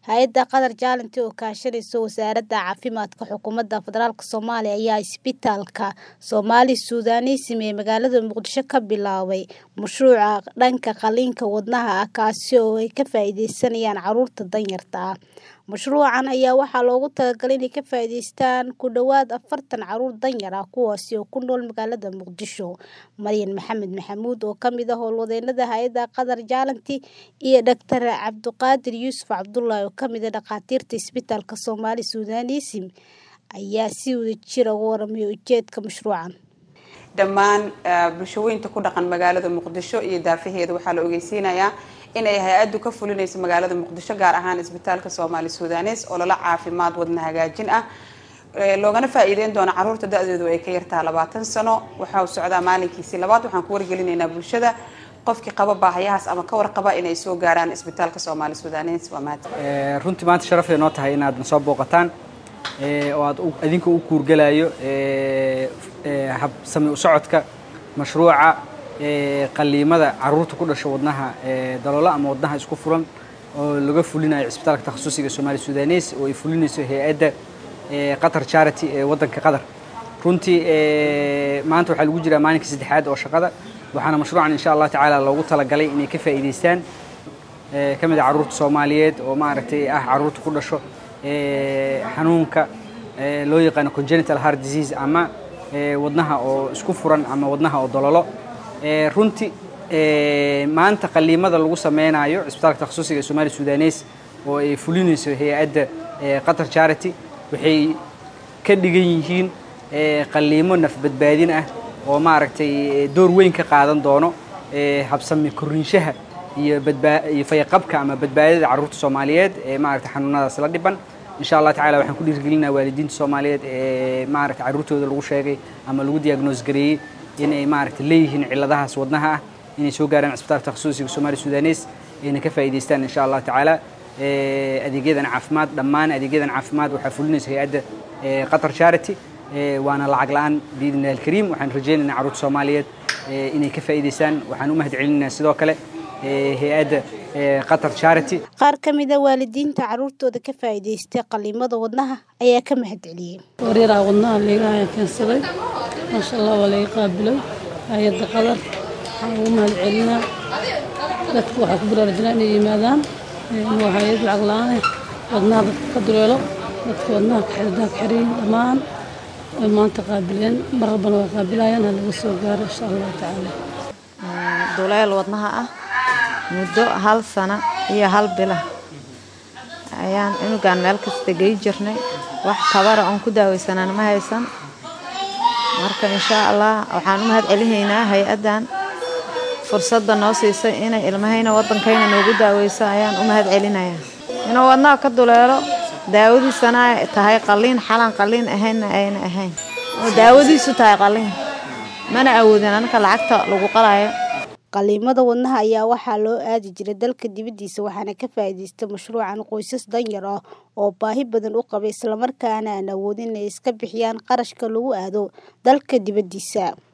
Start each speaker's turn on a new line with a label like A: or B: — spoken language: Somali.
A: Hay'adda Qatar Challenge oo kaashanaysa Wasaaradda Caafimaadka Xukuumadda Federaalka Soomaaliya ayaa isbitaalka Somali Sudanesism ee magaalada Muqdisho ka bilaabay mashruuca dhanka qalliinka wadnaha ah kaasi oo ay ka faa'iideysanayaan carruurta danyarta ah. Mashruucan ayaa waxaa loogu talagalay inay ka faa'iideystaan ku dhawaad afartan carruur danyar ah kuwaasi oo ku nool magaalada Muqdisho. Maryan Maxamed Maxamuud oo ka mid ah howlwadeennada hay'adda Qatar Challenge iyo Dr. Cabduqaadir Yuusuf Cabdullaahi oo ka mid ah dhakhaatiirta isbitaalka Somali Sudanesism ayaa si wadajir ah uga warramay ujeedka mashruucan.
B: dhammaan bulshooyinka ku dhaqan magaalada muqdisho iyo daafaheeda waxaa la ogeysiinayaa in ay hay-addu ka fulinayso magaalada muqdisho gaar ahaan isbitaalka soomaali sudanes oo lala caafimaad wadna hagaajin ah loogana faa-iideyn doono caruurta da-doodu ay ka yartaha labaatan sano waxaa socdaa maalinkiisii labaad waxaan ku wargelinaynaa bulshada qofkii qaba baahayahaas ama ka warqaba inay soo gaaraan isbitaalka soomaali sudanes waa mahad
C: runtii maanta sharafay noo tahay inaad na soo booqataan oo aad idinka u kuurgalayo habsami u socodka mashruuca qaliimada caruurta ku dhasha wadnaha daloola ama wadnaha isku furan oo laga fulinayo cisbitaalka takhasusiga Somali Sudanes oo ay fulinayso hay'adda Qatar Charity ee waddanka Qatar runtii maanta waxaa lagu jiraa maalinka saddexaad oo shaqada waxaana mashruucan insha Allah tacaala loogu talagalay inay ka faa'iideystaan ka mid ah caruurta Soomaaliyeed oo maaragtay ah caruurta ku dhasho xanuunka loo yaqaano congenital heart disease ama wadnaha oo isku furan ama wadnaha oo dololo runtii maanta qaliimada lagu sameynayo cisbitaalka takhasusiga ee Somali Sudanes oo ay fulinayso hay'adda Qatar Charity waxay ka dhigan yihiin qaliimo naf badbaadin ah oo maaragtay door weyn ka qaadan doono habsami korinshaha iyo badbaa iyo fayaqabka ama badbaadada carruurta Soomaaliyeed ee maaragtay xanuunadaas la dhiban insha Allah tacaala waxaan ku dhiirigelinayaa waalidiinta Soomaaliyeed ee maaragtay carruurtooda lagu sheegay ama lagu diagnose gareeyay inay maaragtay leeyihiin cilladahaas wadnaha ah inay soo gaaraan cisbitaalka takhasusiga Somali Sudanes ayna ka faa'iideystaan insha Allah tacaala adeegyadan caafimaad dhammaan adeegyadan caafimaad waxaa fulinaysa hay'adda Qatar Charity waana lacag la'aan biidnillahi alkariim waxaan rajaynaynaa carruurta Soomaaliyeed inay ka faa'iideystaan waxaan u mahadcelinaynaa sidoo kale hay-adda Qatar Charity
A: qaar ka mid ah waalidiinta carruurtooda ka faa'iideystay qaliimada wadnaha ayaa ka mahadceliyay
D: wareeraha wadnaha leegaha keensaday maasha allah waa laga qaabilay hay-adda qatar waxaan ugu mahadcelinaa dadka waxaa ku baraarujinaa inay yimaadaan waa hay-ad lacag la-aan wadnaha dadka ka duleelo dadka wadnaha kaxirdaha ka xiriyin dhammaan way maanta qaabileen mar walbana way qaabilayaan ha laga soo gaaro insha allahu tacaala
E: duleel wadnaha ah muddo hal sano iyo hal bila ayaan cunugaan meel kasta gey jirnay wax tabara oon ku daaweysanaan ma haysan marka inshaa allah waxaan u mahad celinaynaa hay-addan fursadda noo siisay inay ilmahayna waddankayna noogu daaweyso ayaan u mahad celinayaa inuu wadnaha ka duleelo daawadiisana ay tahay qalliin xalan qalliin ahaynna ayna ahayn oo daawadiisu tahay qalliin mana awoodin anaka lacagta lagu qalayo
A: qaliimada wadnaha ayaa waxaa loo aadi jiray dalka dibaddiisa waxaana ka faa'iideystay mashruucan qoysas danyar ah oo baahi badan u qabay islamarkaana aan awoodin inay iska bixiyaan qarashka lagu aado dalka dibaddiisa